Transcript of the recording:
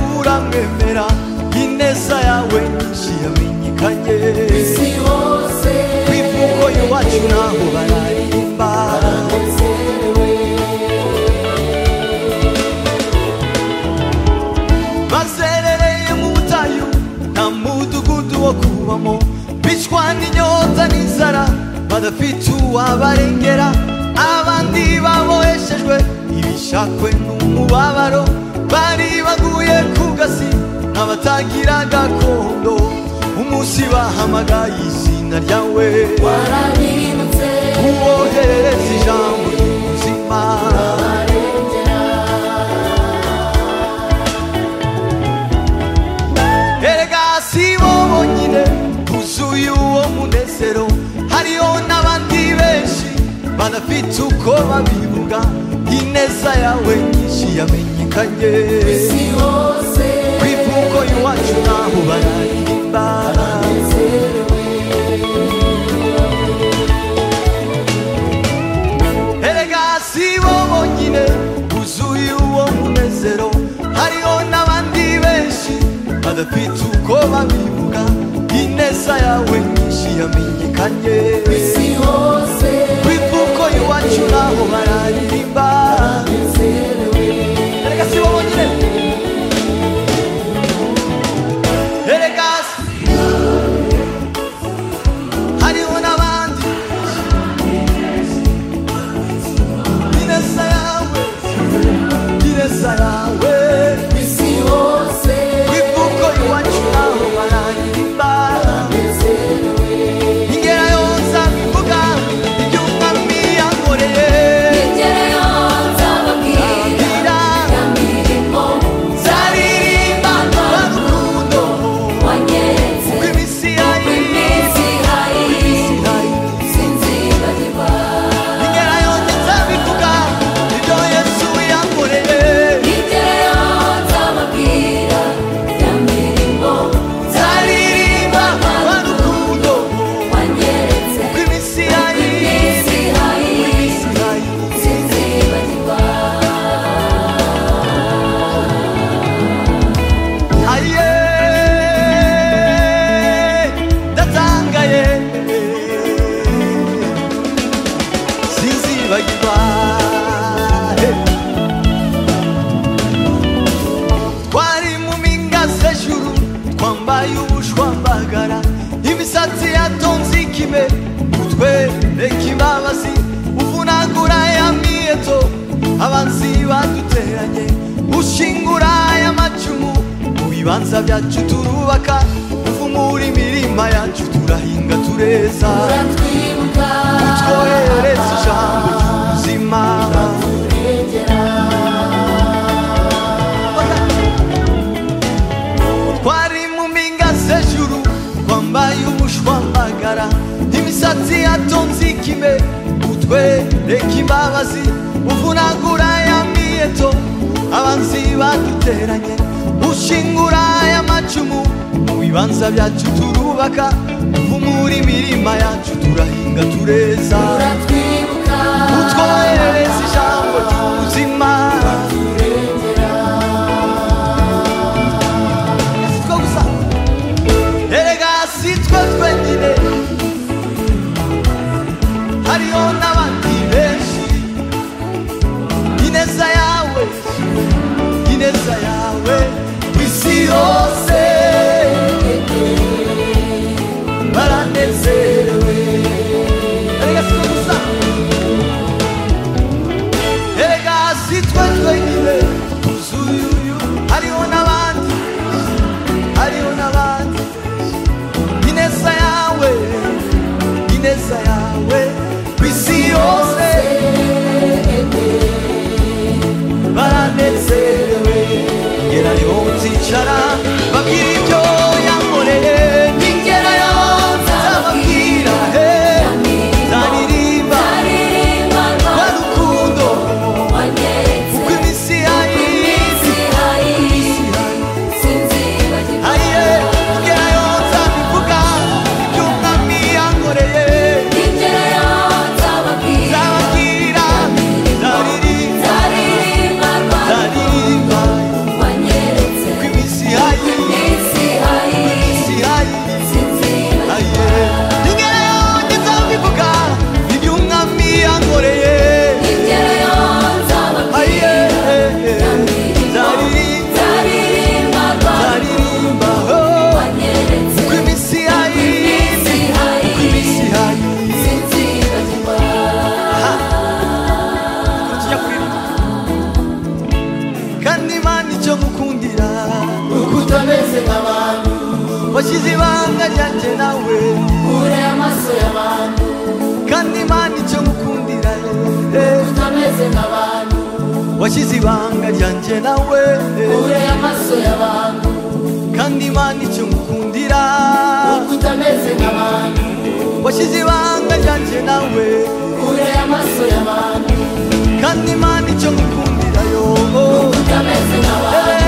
baramwemera ineza yawe ntiyamenyekanye isi hose ku ivuko iwacu ntaho bararirimba nezerewe bazerereye mu butayu nta mudugudu wo kubamo bicwa n'inyota n'inzara badafite uwabarengera abandi baboheshejwe ibishakwe n'umubabaro bari baguye ku gasi nk'abatagira gakondo umunsi bahamagaye izina ryawe warabirindutse uwoherereza ijambo ry'ubuzima barengera erega si bo bonyine buzuye uwo munezero hariho n'abandi benshi badafite uko babivuga ineza yawe nyinshi yamenyekanye isi hose ku ivuko iwacu ntaho bararirimba nezerewe erega si bo bonyine buzuye uwo munezero hariho n'abandi benshi badafite uko babivuga ineza yawe nyinshi yamenyekanye isi hose kwivuko iwacu naho bararirimba nezerewe erega si bo bonyine erega si- hariho n'abandi ineza yawe ineza yawe isi hose kwivuko iwacu naho bararirimba nezerewe ingera yose abivuga ibyo umwami yankoreye ingero nzababwira ababwira ya mirimo Zaririmba urukundo wanyenze rw'iminsi yayo iminsi hayi sinzibagirwa ingera yose nzabivuga ibyo yesu yankoreye ingero nzababwira ya mirimo zaririmba urukundo wanyenze rw'iminsi yayo iminsi hayi sinzibagirwa aye ndatangaye sinzibagirwa Hey. twari mu mpinga z'ejuru twambaye ubushwambagara imisatsi yatonze ikime utwe reka imbabazi uvunagura ya miyeto abanzi baduteranye ushingura aya macumu mu bibanza byacu turubaka uvumura imirima yacu turahinga tureza uratwibuka twohereza ijambo ry'ubuzima urengera twari mu mpinga z'ejuru twambaye ubushwambagara imisatsi yatonze ikime utwe reka imbabazi uvunagura ya miyeto abanzi baduteranye ushingura aya macumu mu bibanza byacu turubaka uvumura imirima yacu turahinga tureza uratwibuka utwoherereza ijambo ry'ubuzima Si two gusa erega si twe twenyine hariho n'abandi benshi ineza yawe ineza yawe ku isi yose baranezerewe erega si two gusa erega si twe twenyine tuzuyuyu hariho n'abandi hariho n'abandi ineza yawe ineza yawe ku isi yose baranezerewe ngera niho nzicara babwira ibyo yankoreye ningerayo nzababwira he nzaririmba rwa rukundo rw'iminsi yayo aye ngerayo nzabivuga ibyo umwami yankoreye nzababwira nzaririmba nzaririmba rw'iminsi gukundira uko utameze nk'abantu washyize ibanga ryanjye nawe ure amaso y'abantu kandi imana icyo gukundira eh, utameze nk'abantu washyize ibanga ryanjye nawe eh, ure amaso y'abantu kandi imana icyo gukundira uko utameze nk'abantu washyize ibanga ryanjye nawe ure amaso y'abantu kandi imana icyo gukundira yo utameze nk'abantu